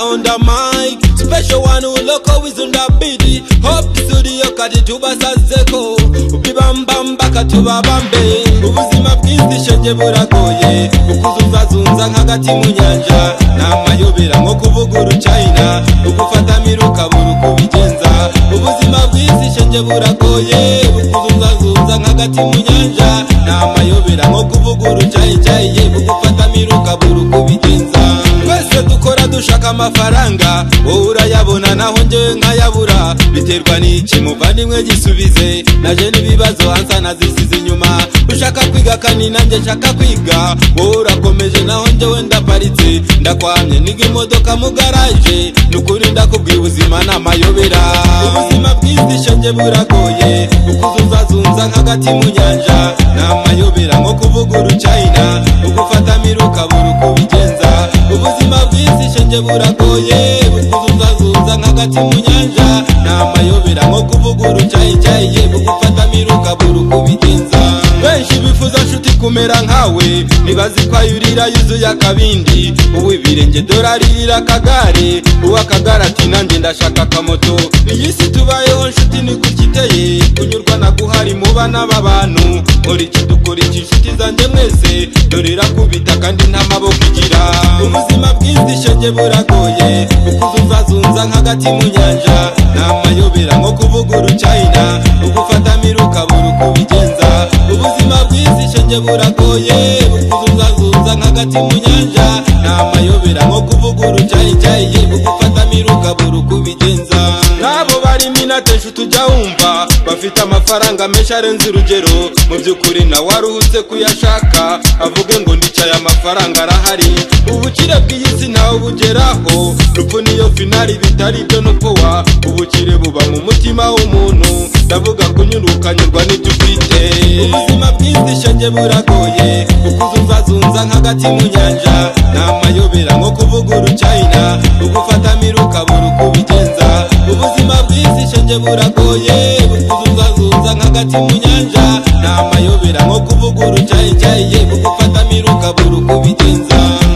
on the mic special one uloko wizunda bidi hop studio kati tubasazeko ubibambamba katubabambe ubuzima bw'inzisho nje buragoye ukuzunzazunza nk'agati mu nyanja namayobera nko kuvuga urucayina ugufatamira ukabura uko ubigenza ubuzima bw'inzisho nje buragoye ukuzunzazunza nk'agati mu nyanja namayobera nko kuvuga urucayicayiye ugufatamira ukabura uko ubigenza twese dukora dushaka amafaranga wowe urayabona naho njyewe nkayabura biterwa n'iki muvandimwe gisubize naje n'ibibazo hansa nazisize inyuma ushaka kwiga kandi nanjye nshaka kwiga wowe urakomeje naho njyewe ndaparitse ndakwamye niga imodoka mu garaje nukuri ndakubwira ubuzima ni amayobera ubuzima bw'indishyo njye buragoye ukuzuzazunza nk'agati mu nyanja ni amayobera nko kuvuga urucayina ugufatamira ukabura uko ubigenza ubuzima bw'indishyo njye buragoye ukuzuzazunza nk'agati mu nyanja ni amayobera nko kuvuga urucayicayiye bugufatamira ukabura uko ubigenza benshi bifuza nshuti kumera nkawe nibazi ko ayurira yuzuye akabindi uwo ibirenge dore aririra akagare uwo akagare ati nanjye ndashaka akamoto iyi si tubayeho nshuti ni gutiteye kunyurwa na guhari muba n'aba bantu muri iki dukora iki nshuti zanjye mwese dore irakubita kandi nta maboko igira ubuzima bw'indishyo njye buragoye ukuzuzazunza nk'agati mu nyanja ni amayobera nko kuvuga urucayina ugufatamira ukabura uko ubigenza ubuzima bw'indishyo njye buragoye ukuzuzazunza nk'agati mu nyanja ni amayobera nko kuvuga urucayicayiye ugufatamira ukabura uko ubigenza n'abo barimo inatenshi tujya wumva bafite amafaranga menshi arenze urugero mu by'ukuri nawe aruhutse kuyashaka avuge ngo ndicaye amafaranga arahari ubukire bw'iyisi ntawe bugeraho rupfu niyo finari bitari ibyo nukowa ubukire buba mu mutima w'umuntu ndavuga kunyurukanyurwa n'ibyo ufite ubuzima bw'indishyo njye buragoye ukuzuzazunza nk'agati mu nyanja ni amayobera nko kuvuga urucayina ugufatamira ukabura uko ubigenza ubuzima bw'indishyo njye buragoye ukuzuzazunza nk'agati mu nyanja ni amayobera nko kuvuga urucayicayiye kugufatamira ukabura uko ubigenza